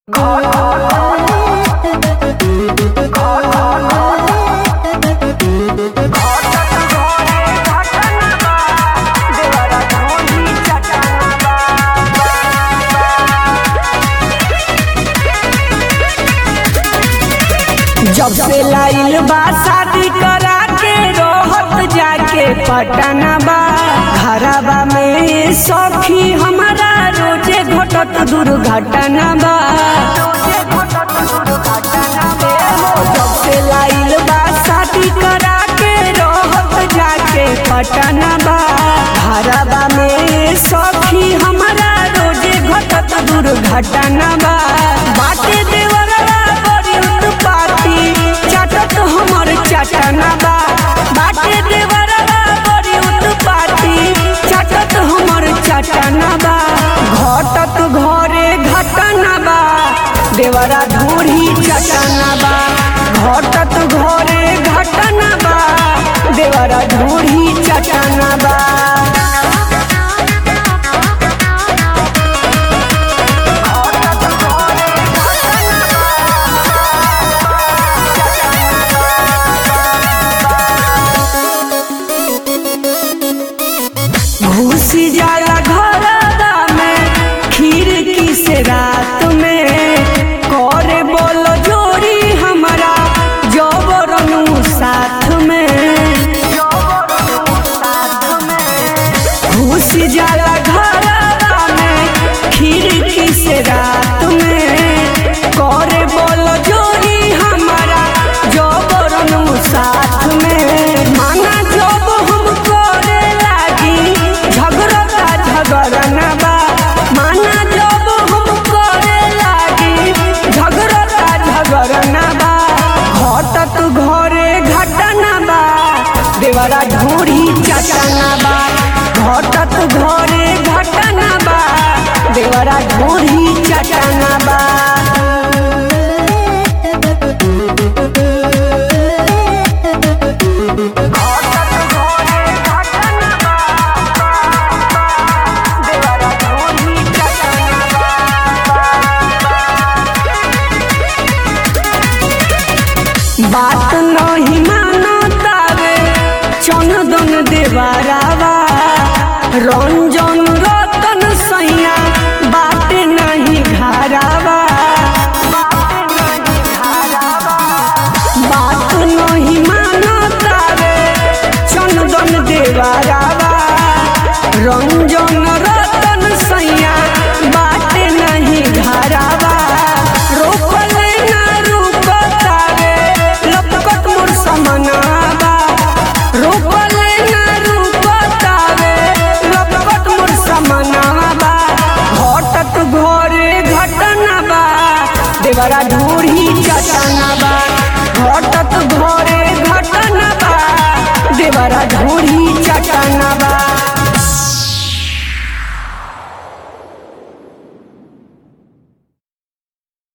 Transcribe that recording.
जब से लाइल बा शादी करा के रोहत जाके पटना बा घरबा में सखी हमारा रोजे घटत दुर्घटना बा जब से लाइल बा शादी करा के रोहत जाके पटना बा घरबा में सखी हमारा रोजे घटत दुर्घटना बा बाटे देवरवा बड़ी उत्पाती चटत हमर चटना बा बाटे देवरवा बड़ी उत्पाती चटत हमर चटना बा घटत घरे घटना बा देवरा धूरी चटना बा घटत घरे घटना बा देवरा धूरी चटना बा घुसी जाला घरदा में खिड़की से रात में करे बोल जोड़ी हमारा जबरनु साथ में घुसी जाला घरदा में खिड़की से रात में करे बोल जोड़ी हमारा जबरनु साथ में माना जब हम करे लागी झगड़ता झगड़ना बा माना जब हम करे लागी झगड़ता झगड़ना बा घटत घरे घटना बा देवरा ढूढ़ी चटना बा घटत घरे घटना बा देवरा ढूढ़ी चटना बा बात नहीं मानो तावे चंदन देवारावा रंजन रतन सैया बात नहीं घरावा बात नहीं मानो तावे चंदन देवारावा रंजन रतन सैया बात नहीं घरावा रोकले ना रुकतावे लपकत मोर समनावा रोकले ना रुकतावे लपकत मोर समनावा घटत घरे घटना बा देवरा ढूढ़ी चटना बा घटत घरे घटना बा देवरा ढूढ़ी चटना बा